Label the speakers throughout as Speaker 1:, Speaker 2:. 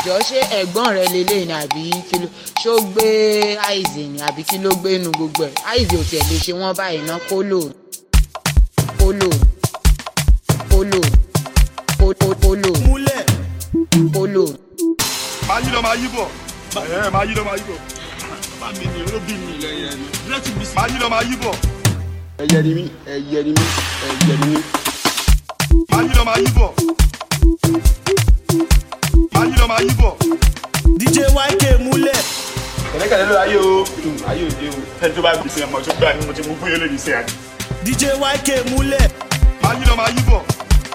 Speaker 1: jọ ṣé ẹ̀gbọ́n rẹ lélẹ̀ ni àbí kí ló ṣó gbé àìsè ni àbí kí ló gbé nu gbogbo ẹ̀ àìsè ò tiẹ̀ lè ṣe wọ́n báyìí ná kólò kólò kólò kólò kólò
Speaker 2: múlẹ̀
Speaker 1: kólò.
Speaker 3: máa yí lọ máa yí bọ̀ ẹ̀ máa yí lọ máa yí bọ̀
Speaker 2: bá mi ní olóbì mi lẹ́yìn ẹni rẹ́tì bí sí.
Speaker 3: máa yí lọ máa yí bọ̀
Speaker 4: ẹyẹ ni mí ẹyẹ ni mí ẹyẹ ni mí.
Speaker 3: máa yí lọ máa yí bọ̀ máa yí lọ máa yí bọ̀
Speaker 2: dj yk múlẹ̀
Speaker 3: kẹ̀lẹ́kẹ̀lẹ́ ló ayé o ayé òde o ẹni tó bá gbèsè ọmọ tó gbà ní mo ti mú fún yẹn lónìí sí àná.
Speaker 2: dj yk múlẹ̀
Speaker 3: máa yí lọ máa yí bọ̀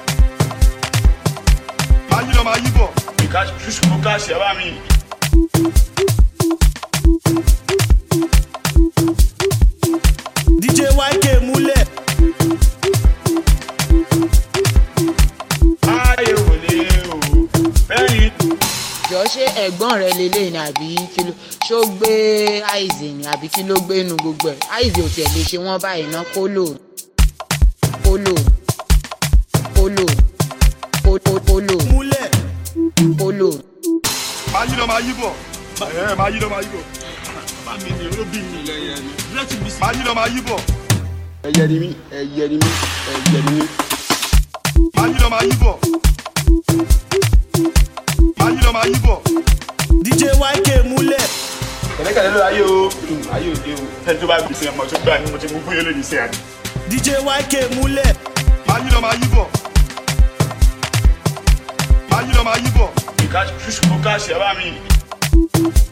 Speaker 3: máa yí lọ máa yí bọ̀ ìka ṣùṣù kó ká ṣe bá mi.
Speaker 2: dj yk múlẹ̀
Speaker 3: ayé wò lé o bẹ́ẹ̀ni.
Speaker 1: jọ ṣé ẹ̀gbọ́n rẹ lélẹ̀ ni àbí kí ló ṣó gbé àìsè ni àbí kí ló gbé nu gbogbo ẹ̀ àìsè ò tiẹ̀ lè ṣe wọ́n báyìí ná kólò kólò kólò kólò kólò
Speaker 2: múlẹ̀
Speaker 1: kólò.
Speaker 3: máa yí lọ máa yí bọ̀ ẹ̀ máa yí lọ máa yí bọ̀
Speaker 2: bá mi ní olóbì mi lẹ́yìn ẹni rẹ́tì bí sí.
Speaker 3: máa yí lọ máa yí bọ̀
Speaker 4: ẹyẹ ni mí ẹyẹ ni mí ẹyẹ ni mí.
Speaker 3: máa yí lọ máa yí bọ̀ máa yí lọ máa yí bọ̀
Speaker 2: dj yk múlẹ̀
Speaker 3: kẹ̀lẹ́kẹ̀lẹ́ ló ayé o ayé òde o ẹni tó bá gbèsè ọmọ tó gbà ní mo ti mú fún yẹn lónìí sí àná.
Speaker 2: dj yk múlẹ̀
Speaker 3: máa yí lọ máa yí bọ̀ máa yí lọ máa yí bọ̀ ìka ṣùṣù kó ká ṣe bá mi.